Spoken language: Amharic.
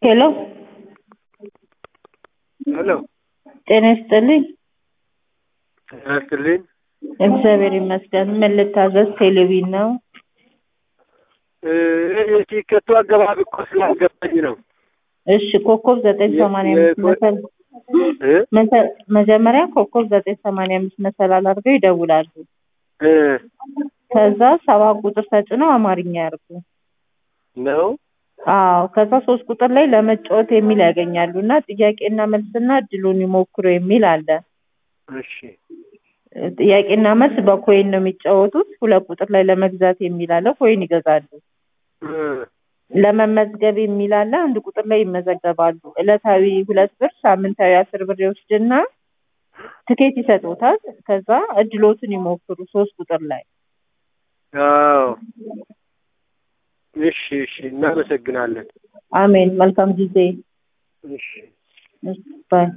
ሄሎ ሄሎ ጤና ይስጥልኝ። ጤና ይስጥልኝ። እግዚአብሔር ይመስገን። ምን ልታዘዝ? ቴሌቪዥን ነው። እ የቲኬቱ አገባብ እኮ ስላልገባኝ ነው። እሺ ኮከብ ዘጠኝ ሰማንያ አምስት የ- መሰል እ መሰ- መጀመሪያ ኮከብ ዘጠኝ ሰማንያ አምስት መሰላል አድርገው ይደውላሉ። እ ከዛ ሰባት ቁጥር ተጭነው አማርኛ ያርጉ። ነው አዎ ከዛ ሶስት ቁጥር ላይ ለመጫወት የሚል ያገኛሉ እና ጥያቄና መልስና እድሉን ይሞክሩ የሚል አለ። እሺ ጥያቄና መልስ በኮይን ነው የሚጫወቱት። ሁለት ቁጥር ላይ ለመግዛት የሚል አለ። ኮይን ይገዛሉ። እ ለመመዝገብ የሚል አለ። አንድ ቁጥር ላይ ይመዘገባሉ። ዕለታዊ ሁለት ብር፣ ሳምንታዊ አስር ብር ይወስድና ትኬት ይሰጡታል። ከዛ እድሎትን ይሞክሩ ሶስት ቁጥር ላይ አዎ እሺ እሺ እናመሰግናለን። አሜን። መልካም ጊዜ እሺ ባይ